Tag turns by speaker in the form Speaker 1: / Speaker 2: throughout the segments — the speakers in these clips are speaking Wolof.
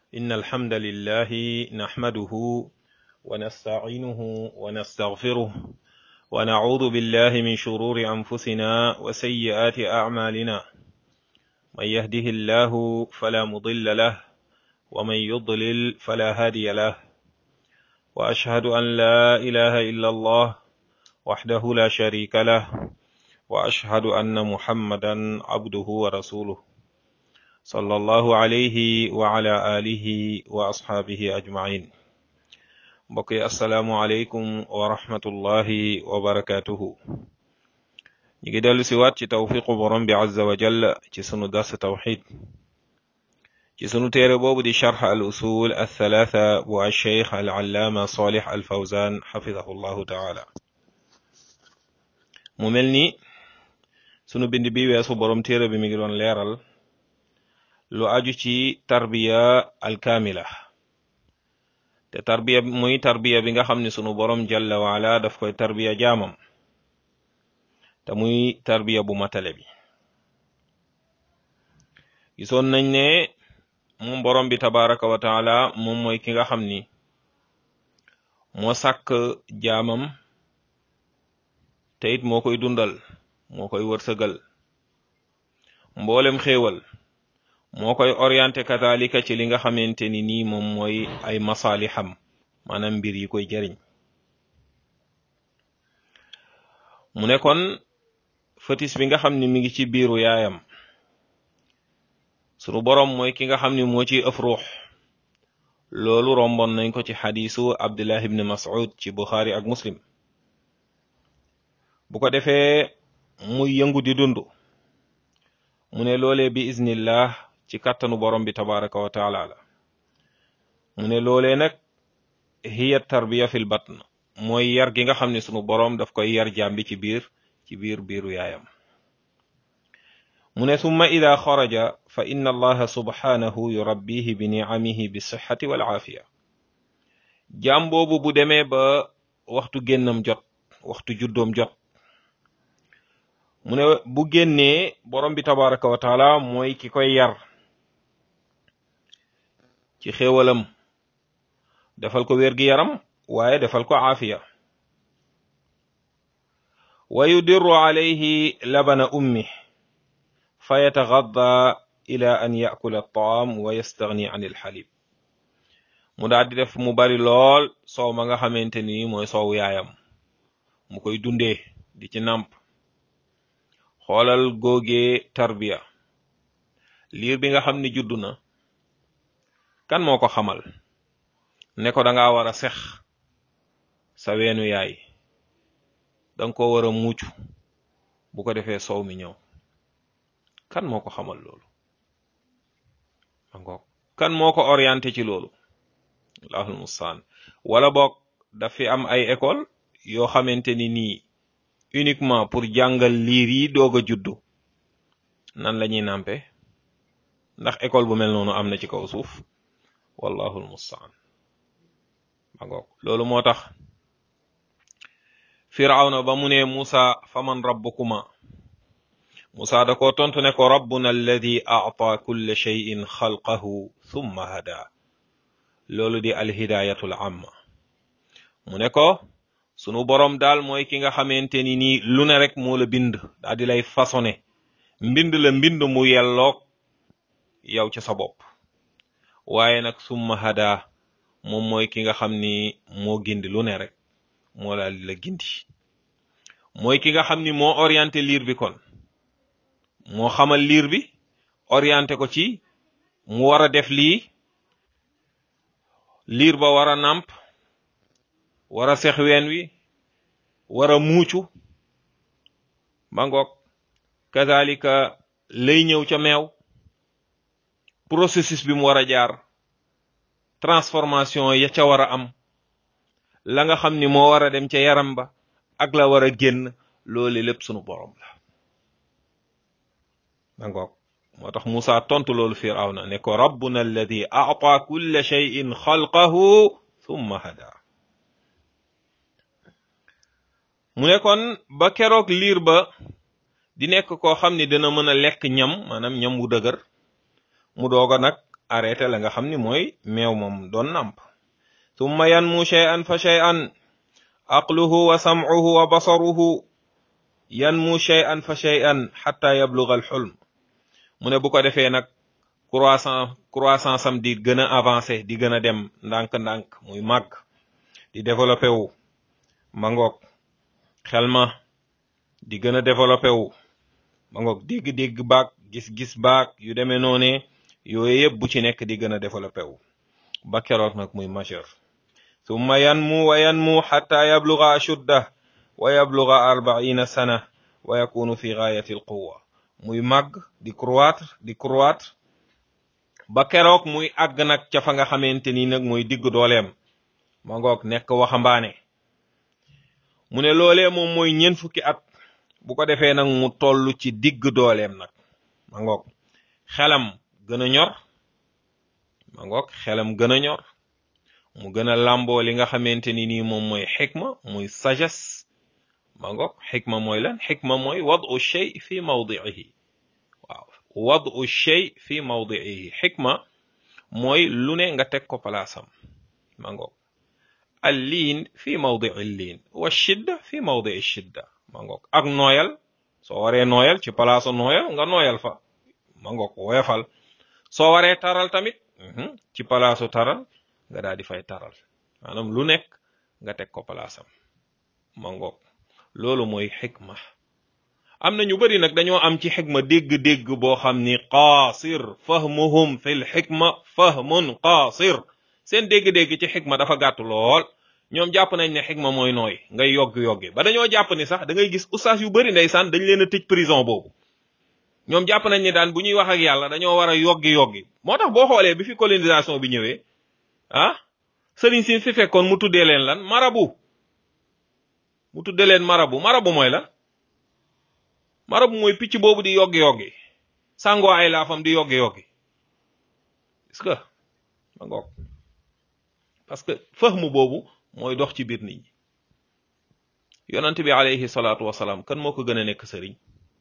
Speaker 1: إن الحمد لله نحمده ونستعينه ونستغفره ونعوذ بالله من شرور أنفسنا وسيئات أعمالنا من يهده الله فلا مضل له ومن يضلل فلا هادي له وأشهد أن لا إله إلا الله وحده لا شريك له وأشهد أن محمدا عبده ورسوله صلى الله عليه وعلى آله وأصحابه أجمعين بقي السلام عليكم ورحمة الله وبركاته نيجي دلو سوات ci tawfiqu borom bi azza wa jalla ci sunu dars tawhid ci sunu téere boobu di sharh al usul al thalatha bu al sheikh al allama salih al fawzan xafidahu llahu taala mu mel ni sunu bind bi weesu borom téere bi mi ngi doon leeral lu aju ci tarbiya alkaamila te tarbiya muy tarbiya bi nga xam ne sunu borom jalla waala daf koy tarbiya jaamam te muy tarbiya bu matale bi gisoon nañ ne moom borom bi tabaraka wa taala moom mooy ki nga xam ni moo sàkk jaamam te it moo koy dundal moo koy wërsëgal mboolem xéewal moo koy orienté katalika ci li nga xamante ni nii moom mooy ay masaalixam maanaam mbir yi koy jëriñ mu ne kon fëtis bi nga xam ni mi ngi ci biiru yaayam sunu boroom mooy ki nga xam ni moo ciy ëf ruux loolu romboon nañ ko ci xadiisu abdullah ibn mas'ud ci buxaari ak muslim bu ko defee muy yëngu di dund mu ne loolee bi iznillah ci kàttanu borom bi tabaraka wa taala la mu ne loolee nag hiya tarbiya fil batn mooy yar gi nga xam ne sunu borom daf koy yar jàmbi ci biir ci biir biiru yaayam mu ne summa ida xaraja fa inna allaha subhanahu yurabbihi bi niamihi bi sixati wal aafiya jaam boobu bu demee ba waxtu génnam jot waxtu juddoom jot mu ne bu génnee borom bi tabaraka wa taala mooy ki koy yar ci xéewalam defal ko wér gi yaram waaye defal ko aafiya wa yudirru alayhi labana ummi fa yatagadda ila an yakula taam wa yastagni an ilxalib mu daal di def mu bari lool soow ma nga xamante ni mooy soow yaayam mu koy dundee di ci nàmp xoolal góogee tarbiya liir bi nga xam ni juddu na kan moo ko xamal ne ko danga war a sex sa weenu yaay danga ko war a muucu bu ko defee soow mi ñëw kan moo ko xamal loolu angoog kan moo ko orienté ci loolu allahul mustaan wala boog daf fi am ay école yoo xamante ni nii uniquement pour jàngal liir yi doog a juddu nan la ñuy nàmpe ndax école bu mel noonu am na ci kaw suuf wallahu almustaan ma ngoog loolu moo tax firawna ba mu ne Musa faman rabbukuma Musa da ko tontu ne ko rabbuna alladi a'ta kulla shay'in xalqahu thumma hada loolu di alhidayatul amma mu ne ko sunu boroom daal mooy ki nga xamante ni nii lu ne rek moo la bind daal di lay façonné mbind la mbind mu yelloog yow ci sa bopp waaye nag summa hada moom mooy ki nga xam ni moo gindi lu ne rek moo daal di la gindi mooy ki nga xam ni moo orienté liir bi kon moo xamal liir bi orienté ko ci mu war a def lii liir ba war a nàmp war a sex ween wi war a muucu ba ngoog kazalika lay ñëw ca meew processus bi mu war a jaar transformation ya ca war a am la nga xam ni moo war a dem ca yaram ba ak la war a génn loolu lépp sunu borom la ba ngoog moo tax Musa tontu loolu Firawna ne ko rabbuna alladi a'ta kulla shay'in xalqahu thumma hada mu ne kon ba keroog liir ba di nekk koo xam ni dina mën a lekk ñam maanaam ñam wu dëgër mu doog a nag arrêté la nga xam ni mooy meew moom doon nàmp summa yanmu shay'an fa shay'an aqluhu wa sam'uhu wa basaruhu yanmu shay'an fa shay'an xatta yabluga al xulm mu ne bu ko defee nag croissance croissance am di gën a avancé di gën a dem ndànk-ndànk muy màgg di développé wu mangoog xel ma di gën a développé wu mangoog dégg-dégg baag gis-gis baag yu demee noone yooyu yëpp bu ci nekk di gën a développé wu ba keroog nag muy majeur summa yanmu wa yanmu xatta yabluga ashudda wa yabluga arbaina sana wa yakunu fi gaayati al quwa muy màgg di croître di croître ba keroog muy àgg nag ca fa nga xamante ni nag muy digg dooleem ma ngoog nekk waxambaane mu ne loolee moom mooy ñeent fukki at bu ko defee nag mu toll ci digg dooleem nag ma ngoog xelam gën a ñor ma ngoog xelam gën a ñor mu gën a làmboo li nga xamante ni nii moom mooy xikma muy sagesse ma ngoog xikma mooy lan xikma mooy wadu shay fi mawdiihi waaw wadu shay fi mawdiihi xikma mooy lu ne nga teg ko palaasam ma ngoog al liin fi mawdii liin wa shidda fi mawdii shidda ma ngoog ak nooyal soo waree nooyal ci palaasu nooyal nga nooyal fa ma ngoog woyofal soo waree taral tamit ci palaasu taral nga daal di fay taral maanaam lu nekk nga teg ko palaasam ma ngoog loolu mooy xikma am na ñu bari nag dañoo am ci xikma dégg-dégg boo xam ni qaasir fahmuhum fil xikma fahmun qaasir seen dégg-dégg ci xikma dafa gàtt lool ñoom jàpp nañ ne xikma mooy nooy ngay yoggi-yoggi ba dañoo jàpp ni sax da ngay gis ustaas yu bari ndeysaan dañ leen a tëj prison boobu ñoom jàpp nañ ni daan bu ñuy wax ak yàlla dañoo war a yoggi-yoggi moo tax boo xoolee bi fi colonisation bi ñëwee ah sëriñ si fi fekkoon mu tuddee leen lan marabu mu tuddee leen marabu marabu mooy lan marabu mooy picc boobu di yoggi-yoggi sàngoo ay laafam di yoggi-yoggi est-ce que ma ngoog parce que fahmu boobu mooy dox ci biir nit ñi yonent bi alayhi salaatu wasalaam kan moo ko gën a nekk sëriñ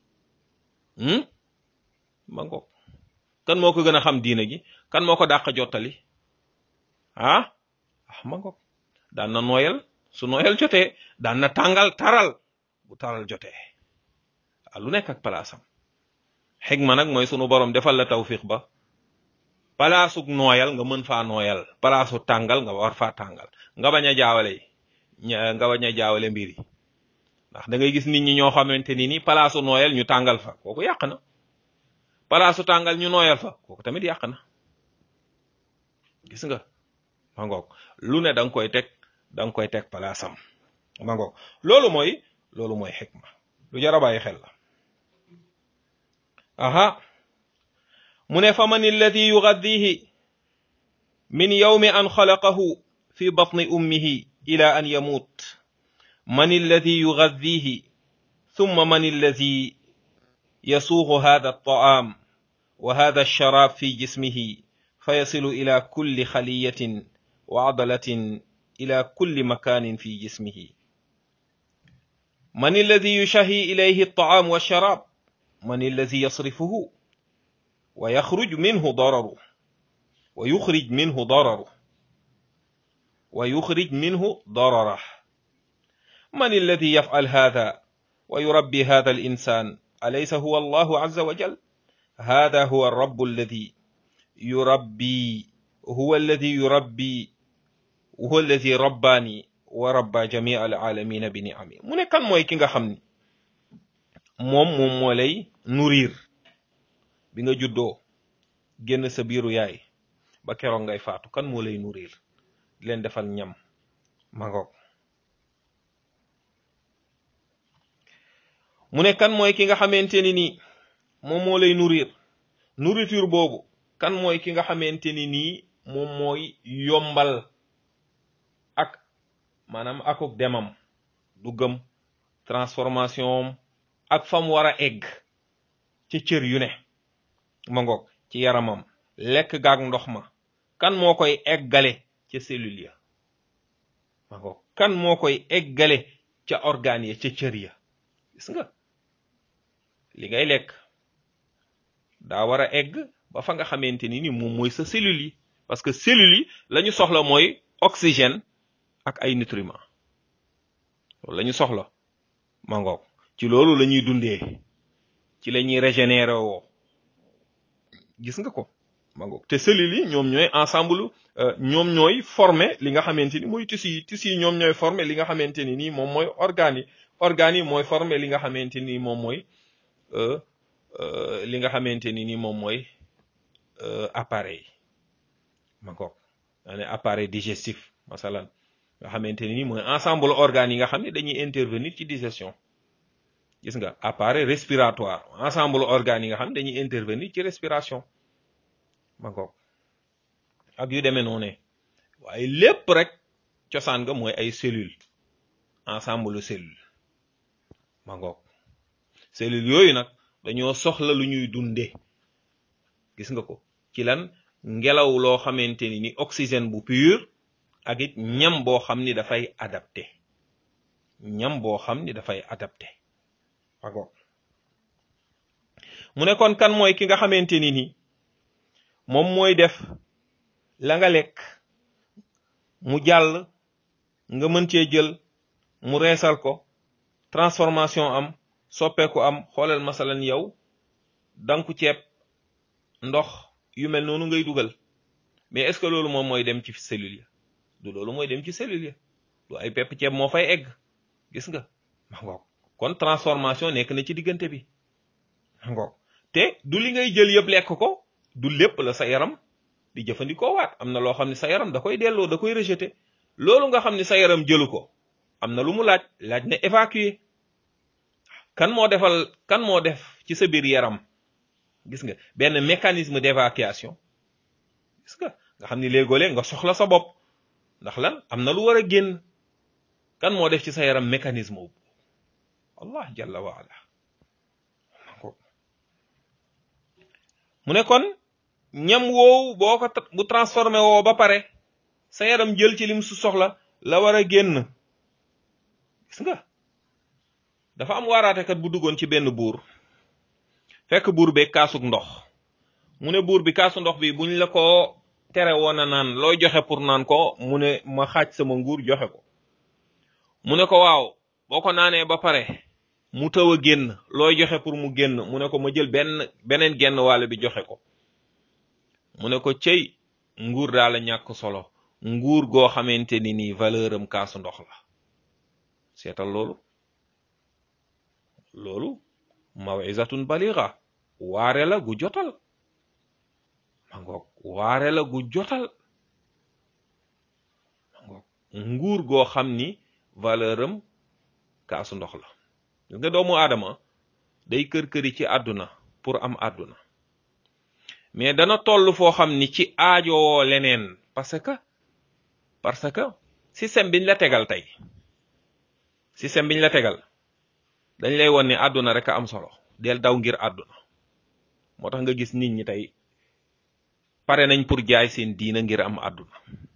Speaker 1: ma ngoog kan moo ko gën a xam diina gi kan moo ko dàq jottali ah ah ma ngoog daan na nooyal su nooyal jotee daan na tàngal taral bu taral jotee ah lu nekk ak palaasam xigma nag mooy sunu borom defal la tawfiq ba palaasuk nooyal nga mën faa nooyal palaasu tàngal nga war faa tàngal nga bañ a jaawale nga bañ a jaawale mbir yi ndax da ngay gis nit ñi ñoo xamante ni ni palaasu nooyal ñu tàngal fa kooku yàq na palaasu tàngal ñu nooyal fa kooku tamit yàq na gis nga ma ngoog lu ne da nga koy teg da nga koy teg palaasam ma ngoog loolu mooy loolu mooy xikma lu jar a bàyyi xel la aha mu ne fa man alladi yugaddihi min yawmi an xalaqahu fi batni ummihi ila an yamut man alladi yugaddihi thumma man alladi yasuuqu hada alطaam wa hada alsharab fi jismihi fayasilu ila kulli xaliyatin wa adalatin ila kulli makanin fi jismihi man alladi yushahi ilayhi alطaam walsharab man alladi yasrifuhu wa yaxruj minhu dararu wa yuxrij minhu dararu wa yuxrij minhu dararah man alladi yafcal hada wa yurabbi hada alinsan alaysa huwa allahu azza wa jal hada huwa alrabu alladi yurabbi huwa alladi yurabbi huwa alladi rabbaani wa rabba jamia alaalamina bi niami mu ne kan mooy ki nga xam ni moom moom moo lay nourrir bi nga juddoo génn sa biiru yaay ba keroog ngay faatu kan moo lay nourrir di leen defal ñam mangoog mu ne kan mooy ki nga xamante ni nii moom moo lay nourrir nourriture boobu kan mooy ki nga xamante ni nii moom mooy yombal ak maanaam akuk demam duggam transformation ak fam war a egg ci cër yu ne ma ngoog ci yaramam lekk gaag ndox ma kan moo koy eggale ca cellule ya ma ngoog kan moo koy eggale ca organe ya ca cër ya gis nga li ngay lekk daa war a egg ba fa nga xamante ni ni moom mooy sa cellules yi parce que cellules yi la ñu soxla mooy oxygène ak ay nutriments loolu la ñu soxla mangoog ci loolu la ñuy dundee ci la ñuy régénérer woo gis nga ko mangoog te cellules yi ñoom ñooy ensemble ñoom ñooy former li nga xamante ni mooy tissu yi tissu yi ñoom ñooy former li nga xamante ni nii moom mooy organes yi organes yi mooy former li nga xamante ni moom mooy li nga xamante ni nii moom mooy appareil mangoog daa ne appareil digestif masalan nga xamante ni nii mooy ensemble organes yi nga xam ne dañuy intervenir ci digestion gis nga appareil respiratoire ensemble organes yi nga xam ne dañuy intervenir ci respiration ma ngoog ak yu demee noonu waaye lépp rek cosaan nga mooy ay cellule ensemble cellule ma ngoog cellule yooyu nag dañoo soxla lu ñuy dunde gis nga ko ci lan ngelaw loo xamante ni ni oxygène bu pur ak it ñam boo xam ni dafay adapté ñam boo xam ni dafay adapté ma ngoog mu ne kon kan mooy ki nga xamante ni ni moom mooy def la nga lekk mu jàll nga mën cee jël mu reesal ko transformation am soppeeku am xoolal masalan yow danku ceeb ndox yu mel noonu ngay dugal mais est-ce que loolu moom mooy dem ci cellule ya du loolu mooy dem ci cellule ya du ay pepp ceeb moo fay egg gis nga ma ngoog kon transformation nekk na ci diggante bi ma ngoog te du li ngay jël yëpp lekk ko du lépp la sa yaram di jëfandikoo waat am na loo xam ne sa yaram da koy delloo da koy rejeté loolu nga xam ne sa yaram jëlu ko am na lu mu laaj laaj na évacuer kan moo defal kan moo def ci sa biir yaram gis nga benn mécanisme d'évacuation gis nga nga xam ni léegoolee nga soxla sa bopp ndax lan am na lu war a génn kan moo def ci sa yaram mécanisme wu allah jalla wa ala mu ne kon ñam woowu boo ko bu transformé woo ba pare sa yaram jël ci lim su soxla la war a génn gis nga dafa am waaraatekat bu duggoon ci benn buur fekk buur be kaasug ndox mu ne buur bi kaasu ndox bi buñ la ko tere woon a naan looy joxe pour naan ko mu ne ma xaaj sama nguur joxe ko mu ne ko waaw boo ko naanee ba pare mu taw a génn looy joxe pour mu génn mu ne ko ma jël benn beneen genn wàll bi joxe ko mu ne ko cëy nguur daal la ñàkk solo nguur goo xamante ni nii valeur am kaasu ndox la seetal loolu loolu mawizatun baliga waare la gu jotal ma ngoog waare la gu jotal ma ngoog nguur goo xam ni valeur am kaasu ndox la gis nga doomu aadama day kër-këri ci àdduna pour am àdduna mais dana toll foo xam ni ci aajowoo leneen parce que parce que système biñ la tegal tey système biñ la tegal dañ lay won ne àdduna rek a am solo del daw ngir àdduna moo tax nga gis nit ñi tey pare nañ pour jaay seen diina ngir am àdduna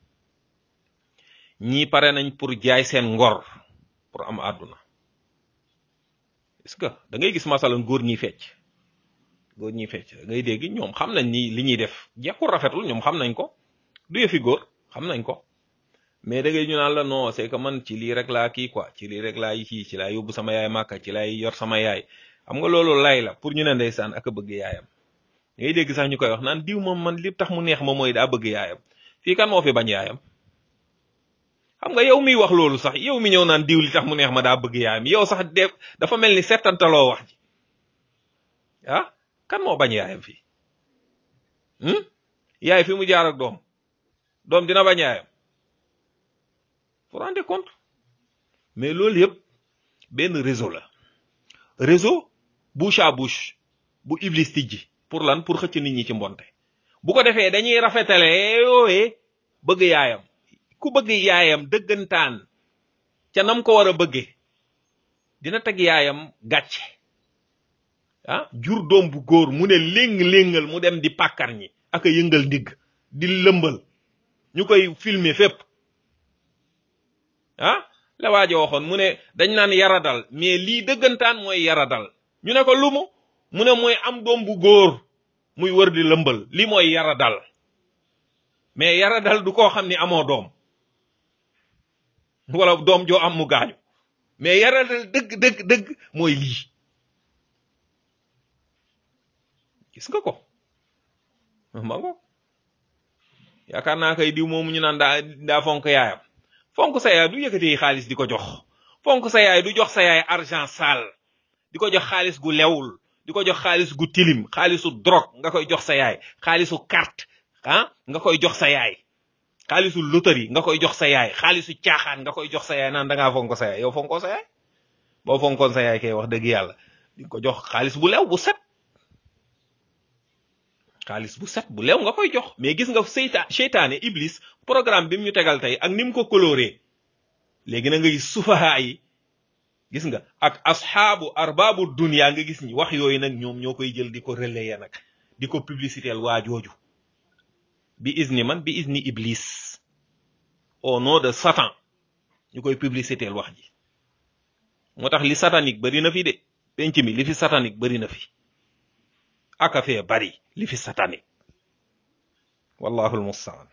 Speaker 1: ñii pare nañ pour jaay seen ngor pour am àdduna est-ce que da ngay gis masalan góor ñi fecc góor ñi fecc da ngay dégg ñoom xam nañ ni li ñuy def jekkul rafetul ñoom xam nañ ko du yëfi góor xam nañ ko mais da ngay ñu naan la non c'est que man ci lii rek laa kii quoi ci lii rek laa kii ci laa yóbbu sama yaay màkka ci laay yor sama yaay xam nga loolu lay la pour ñu ne ndeysaan ak a bëgg yaayam ngay dégg sax ñu koy wax naan diw moom man li tax mu neex ma mooy daa bëgg yaayam fii kan moo fi bañ yaayam xam nga yow miy wax loolu sax yow mi ñëw naan diw li tax mu neex ma daa bëgg yaayam yow sax de dafa mel ni settantaloo wax ji ah kan moo bañ yaayam fii yaay fi mu jaar ak doom doom dina bañ yaayam vous rendez compte mais loolu yëpp benn réseau la réseau bouche à bouche bu iblis tijji pour lan pour xëcc nit ñi ci mbonte bu ko defee dañuy rafetale yooyee bëgg yaayam ku bëgg yaayam dëggantaan ca nam ko war a bëggee dina teg yaayam gàcce ah jur doom bu góor mu ne léng-léngal mu dem di pàkkar ñi ak a yëngal ndigg di lëmbal ñu koy filmer fépp ah la waajo waxoon mu ne dañ naan yaradal mais lii dëggantaan mooy yaradal ñu ne ko lumu mu ne mooy am doom bu góor muy wër di lëmbal li mooy yara dal mais yara dal du koo xam ni amoo doom wala doom joo am mu gaañu mais yara dal dëgg dëgg dëgg mooy lii gis nga ko ma ngo yaakaar naa kay diw moomu ñu naan daa daa fonk yaayam fonk sa yaay du yëkkati xaalis di ko jox fonk sa yaay du jox sa yaay argent sale di ko jox xaalis gu lewul di ko jox xaalis gu tilim xaalisu drogue nga koy jox sa yaay xaalisu carte ah nga koy jox sa yaay xaalisu loterie nga koy jox sa yaay xaalisu caaxaan nga koy jox sa yaay naan da ngaa fonko sa yaay yow fonkoo sa yaay boo fonkoon sa yaay kay wax dëgg yàlla di ko jox xaalis bu lew bu set xaalis bu set bu lew nga koy jox mais gis nga seyta seytaane iblis programme bi mu ñu tegal tey ak ni mu ko coloré léegi na nga gis sufaha yi gis nga ak asxaabu arbaabu dunya nga gis ñi wax yooyu nag ñoom ñoo koy jël di ko relayer nag di ko publicitéel waa jooju bi izni man bi izni iblis au nom de satan ñu koy publicitéel wax ji moo tax li satanique bari na fi de penc mi li fi satanique bari na fi aka fee bari li fi satanique wallahu almustaan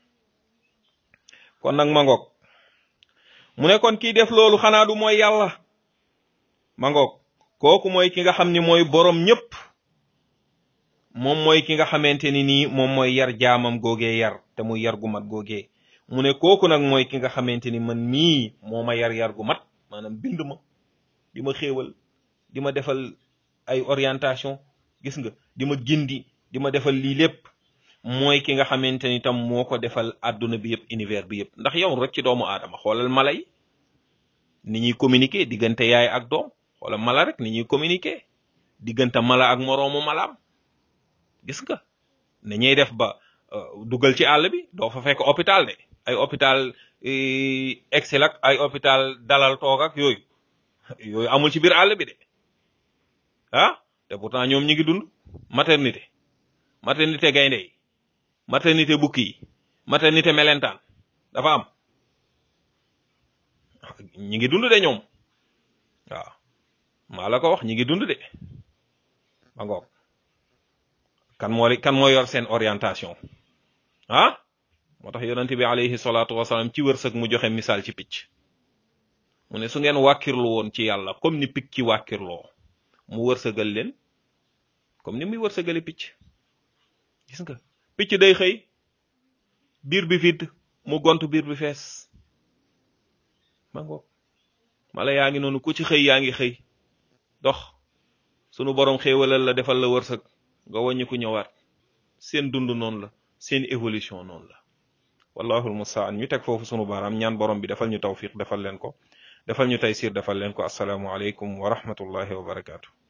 Speaker 1: kon nag ma ngoog mu ne kon kii def loolu xanaa du mooy yàlla ma ngoog kooku mooy ki nga xam ni mooy borom ñëpp moom mooy ki nga xamante ni nii moom mooy yar jaamam googee yar te muy yar gu mat googee mu ne kooku nag mooy ki nga xamante ni man mii moo ma yar yar gu mat maanaam bind ma di ma xéewal di ma defal ay orientation gis nga di ma gindi di ma defal lii lépp mooy ki nga xamante ni tam moo ko defal àdduna bi yëpp univers bi yëpp ndax yow rek ci doomu aadama xoolal mala yi ni ñuy communiquer diggante yaay ak doom xoolal mala rek ni ñuy communiquer diggante mala ak moroomu malaam gis nga ne ñuy def ba dugal ci àll bi doo fa fekk hôpital de ay hôpital excel ak ay hôpital dalal toog ak yooyu yooyu amul ci biir àll bi de ah te pourtant ñoom ñi ngi dund maternité maternité gaynde yi maternité bukki yi maternité melentaan dafa am ñi ngi dund de ñoom waaw maa la ko wax ñi ngi dund de ba ngoog kan moo kan moo yor seen orientation ah moo tax yonente bi alayhi salaatu wasalaam ci wërsëg mu joxe misaal ci picc mu ne su ngeen wàkkirlu woon ci yàlla comme ni picc ci wàkkirloo mu wërsëgal leen comme ni muy wërsëgale picc gis nga picc day xëy biir bi vide mu gont biir bi fees ma ngoog mala yaa ngi noonu ku ci xëy yaa ngi xëy dox sunu borom xéewalal la defal la wërsëg nga wàññi ku ñëwaat seen dund noonu la seen évolution noonu la wallahul mustaan ñu teg foofu sunu baaraam ñaan borom bi defal ñu tawfiq defal leen ko defal ñu taysir defal leen ko asalaamu aleykum wa rahmatullahi wa barakaatu